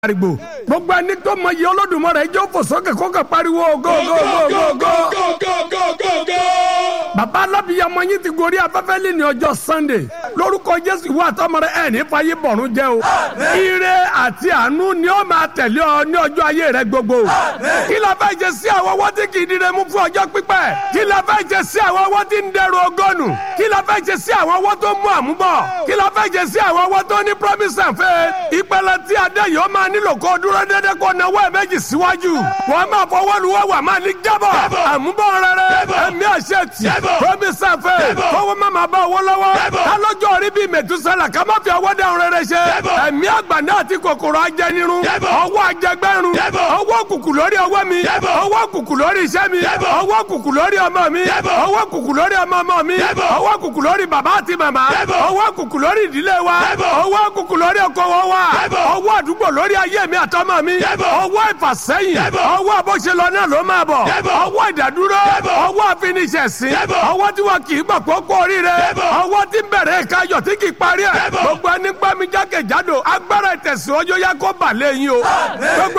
àrìgbò gbogbo ẹni tó mọ iye olódùmarè jẹ́ òfò sókè kókè pariwo go go go go go. bàbá alábìyamọ yín ti gorí afẹ́fẹ́ lé ní ọjọ́ sunday lórúkọ jésù ìwọ àtọmọ rẹ ẹ̀ ní fàyè bọ̀rún jẹ́ o ire àti àánú ni ó máa tẹ̀lé ọ ní ọjọ́ ayé rẹ gbogbo kí la fẹ́ jẹ sí àwọn ọwọ́ tí kì í dire mú fún ọjọ́ pípẹ́ kí la fẹ́ jẹ sí àwọn ọwọ́ tí ń dẹrù ọgọ́nù kí la fẹ́ jẹ sí àwọn ọwọ́ tó mú àmúbọ̀ kí la fẹ́ jẹ sí àwọn ọwọ́ tó ní promise and faith ìpele tí adé yìí ó máa nílò kó dúró dédé kó náwó ẹ̀ méjì síwájú wọ́n máa fọwọ́ lu wọ́wọ́ máa ní jábọ̀ àmúbọ̀ rere ẹ̀mí àṣẹ tì promise and faith kówó má máa bá owó lọ́wọ́ kálọ́jọ́ orí bíi mẹ̀túsálà ká má fi ọwọ́ dáhùn rere ṣe ẹ̀mí àgbàdo àti kòkòrò ajẹnirun ọwọ́ ajẹgbẹ́rún ọwọ́ kùkù lórí ọwọ́ mi ọwọ́ kùkù lórí iṣẹ́ mi ọwọ́ kùkù lórí ọmọ mi ọwọ́ kùkù lórí ọmọ ọmọ mi ọwọ́ kùkù lórí bàbá àti màmá ọwọ́ kùkù lórí ìdílé wa ọwọ́ kùkù lórí okòwò wa ọwọ́ àdúgbò lórí ayé mi àtọmọ mi ọwọ́ ìfàsẹ́yìn ọwọ́ àbọ̀ṣe lọ náà ló máa bọ̀ ọwọ́ ìdádúró ọwọ́ àfiníṣẹ̀sìn ọwọ́ tí wọn kì í gbà kókó oríire ọwọ́ tí ń bẹ̀rẹ̀ káyọ̀ tí kì í parí ẹ̀ gbogbo ẹni gbá mi jákèjádò agbára ìtẹ̀síwájú yá kó bà lẹ́yìn o gbogbo